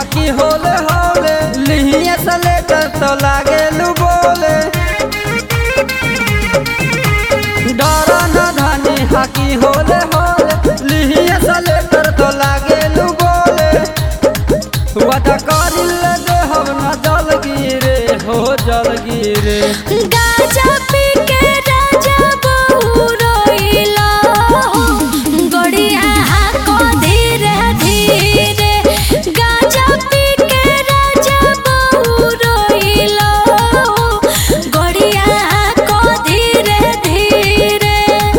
हाकी होले होले लिहिए से लेकर तो लागे लू बोले डरा न धानी हाकी होले होले लिहिए से लेकर तो लागे लू बोले वादा करिल दे हम न जल गिरे हो जल गिरे गाजा पी के राजा बहू रोइला हो गड़िया को धीरे धीरे गाजा पी के राजा बहू रोइला हो गड़िया को धीरे धीरे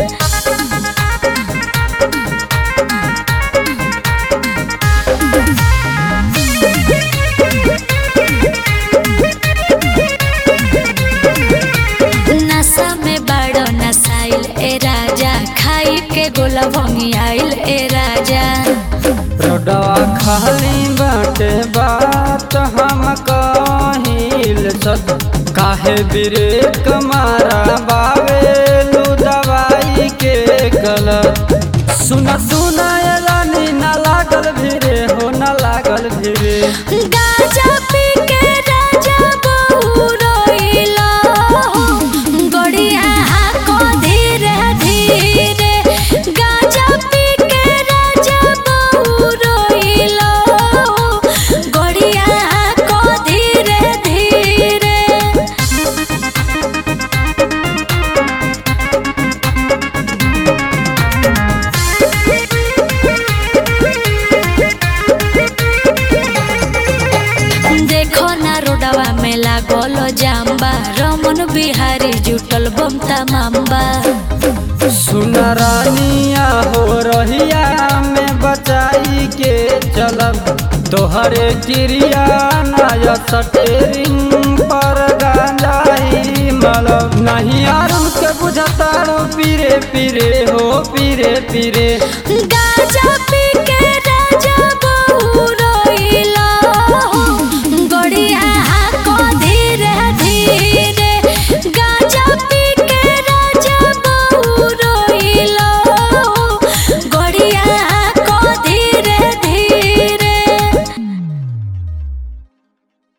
नशा में बड़ो नसाइल ए राजा खाई के गोला भंगी आइल ए राजा रोडवा खाली बाटे बात हम कहिल सद काहे ब्रेक मारा बावेलू दवाई के गलत सुना सुना ये रानी ना लागल भिरे हो ना लागल भिरे गाजा पी के राजा बहू रोइला हो गड़िया को धीरे धीरे गाजा पी के राजा बहू रोइला हो गड़िया को धीरे धीरे देखो ना रोडवा में लागल जाम्बा रमन बिहारी जुटल बमता माम्बा सुना रानिया हो रहिया में बचाई के चलब तोहरे क्रिया नया सटेरिंग पर गांजाई मलब नहीं आरुन के बुझतारो पीरे पीरे हो पीरे पीरे गा